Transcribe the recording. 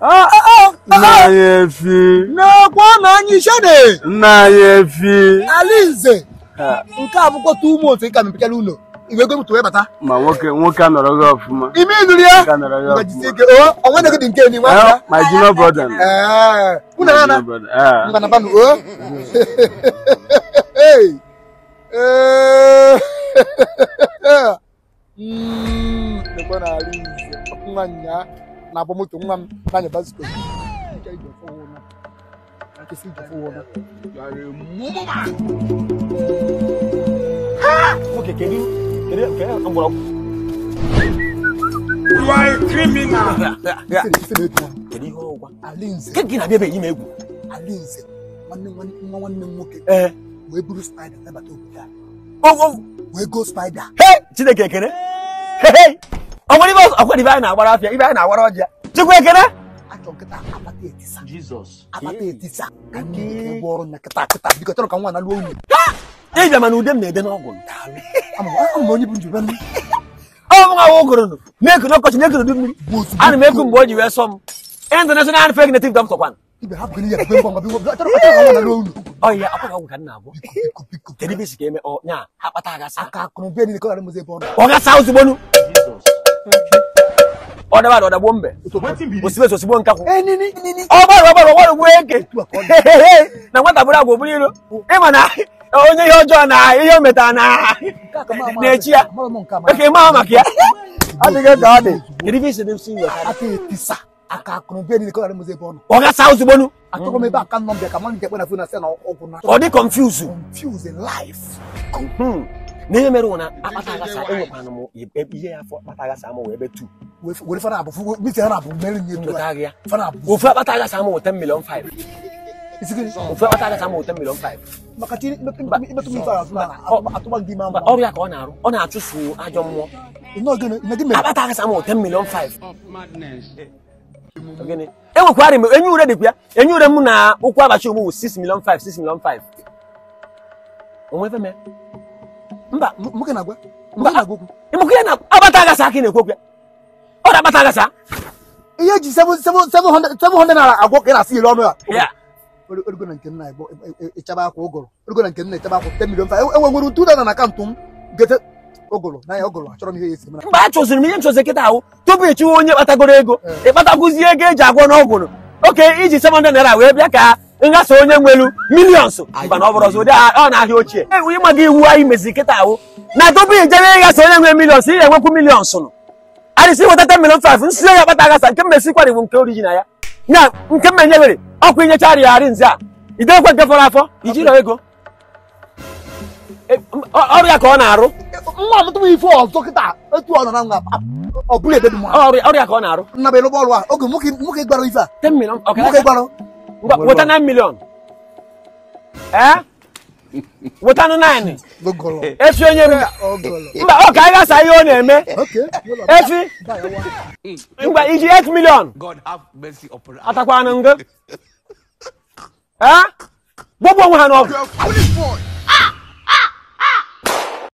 Ah, ah, ah, nna ah. anyị efi na-ekwe na anyị ishede nna anyị efi alinze nke a bụkwa tu ume otu ị ka mepechara ụlọ iwe ego mụtụ wee bata ma nwoke nwoke anọrọ gị ọfụma ime ịnụrụ ya Nwoke anọrọ gị ngajisie ọfụma ike o onwe na gị dị nke ni nwa Eh, my junior brother ee unu My ana junior brother, eh. ngana banụ o Hey. Eh. Mm, nekwe na alinze nwa nya na-abụ moto nwa m na-anya basikọ Ike ije fọ ụna. Nkịsị ije fọ ụna. nwoke kedu kedu kedu mgbọrọgwụ You are a criminal. Ife- ife na-etu ha. kedu ihe ọgwa alinze nke gị na-abịa ebe yi m egwu alinze nwanne nwanne nwa nwanne m nwoke ee wee buru spider nabata obodo a o wee go spider he chineke ekene He, ọ nwere ibe ọzọ- ọkwa ibe anyị na-agbara afịa ibe anyị na-agbara ọjịa chukwu ekene achọ nkịta akpata etisa Jesus. akpata etisa ka nne gị ụgwọ ọrụ na kịta kịta biko chọrọ ka nwa na lụọ unu ịbịa mana ude m na-ede n'ọgwụ ama m onye bụ njube m ọ bụ nwa ụgụrụ nụ na-eku n'ọkọchị na-eku n'udu mmiri bụ ozugbo ana m ekwu mgbe o ji wee sọ m international fake native doctor kwan ibe ha bụgịrị ya ebe ngwa ngwa biko chọrọ chọrọ ka nwa na lụọ unu ọ ya akwa ọgwụ ka m na-abụ biko biko biko kedu ibe si ka eme ọ nya ha kpata agasa aka akụrụ bịa niile ka ọ ghara mụzi ebe ọ nọ ọ gasa ozugbo nu Jesus. ọ daba ada ọdagbuo mbe osibe osigbo nkakwụ ee nini nini ọ gbara ọgbara ọgbara gbuo eke Otu a ka ọ dị. na nwata bụrụ agwa oburu iro ịma na onye ihe ọjọọ na ihe o metara na Nke a ka m ama- na-echi ya amara m nke a ma- oke maa maka ya adịghị ka ọ dị kedu ibe isi dị nsi iwe aka etisa aka akụrụ bịa niile ka ọ ghara mụzi ebe ọ nọ ọ gasa ozugbo nu achọrọ m ebe aka nọ m bịa ka mmadụ nke kpe na fon na sị na ọgwụ na ọ dị confuse confuse in life Hmm. na ihe mere wụ na akpata agasa enwekwana m ihe ya afọ akpata agasa amụ wee ebe tu Wee- were fana abụ misi ha na-abụ mmeri nye tu nweta ya fana abụ ofu akpata agasa amụ wụ 10 million 5 isi gị ofu akpata agasa amụ wụ 10 million 5 maka chi imetụ m ife azụ na atụba gị ime Mba, ama ọrụ ya ka ọ na-arụ ọ na-achụfu ajọ mmụọ ịnọ gị na gị mere akpata agasa amụ wụ 10 million 5 Gịnị? enwekwara m enye ure dịkwa ya enye ure m na ụkwụ abacha ogbu wụ 6 million 5 6 million 5 onwe ebe mee mba M- nwoke na-agwa Mba. nwoke na-agwa okwu ịmụkụ ya na akpata agasa aka ị na-ekwu okwu ya ọ na akpata agasa ihe eji 700 naira agwọ ka ị na-asị iri ọnụ ya ya origo na nke nna igbo ịchaba akwa ụgụrụ origo na nke nna ịchaba akwa 10 million five enwe nwere 2000 na akaụntụ m gete ụgụrụ na ya ụgụrụ achọrọ m ihe ya esi mara mgbe a chụziri m ihe m chụzi kịta ahụ tupu ịchụwa onye kpatagoro ego ịkpatakwuzie ego eji agwọ n'ọgwụrụ oke iji 700 naira wee bịa ka nghasa onye nwelu milions mba na ọ bụrụ ọzọ ụdị a- ọ na-ahịa ochie ewu ịmaga iwu anyị meziri kịta ahụ na tupu ijebe ịghasa onye nwe milions ị ga-enwekwu milions nụ adịsị weta 10 million 5 nsi ya kpata aghasa nke mmesikwara iwu nke orijina ya na nke mmenyewere ọkụ inyechara ya arị nze a idekwe nke fọrọ afọ ijiro ego E, m- ọ- ọrụ ya ka ọ na-arụ nwa m tụbụ ife ọzọ kịta etu ọ nọ na nga ọ bụrụ ebe dị mma ọrụ ọrụ ya ka ọ na-arụ nna bụ ịlụgba ọrụ a oge nwoke nwoke gbara ife a 10 million ọ nwoke ka gbara Ngwa, weta 9 million ee weta nụ 9 ụgụrụ efi onye m ụgụrụ mba ọ ka anyị gasa ihe ọ na-eme oke efi ngwa iji 8 million God have mercy upon us. atakwana ngo ee gbogbo onwe ha n'ọgụ You are foolish boy.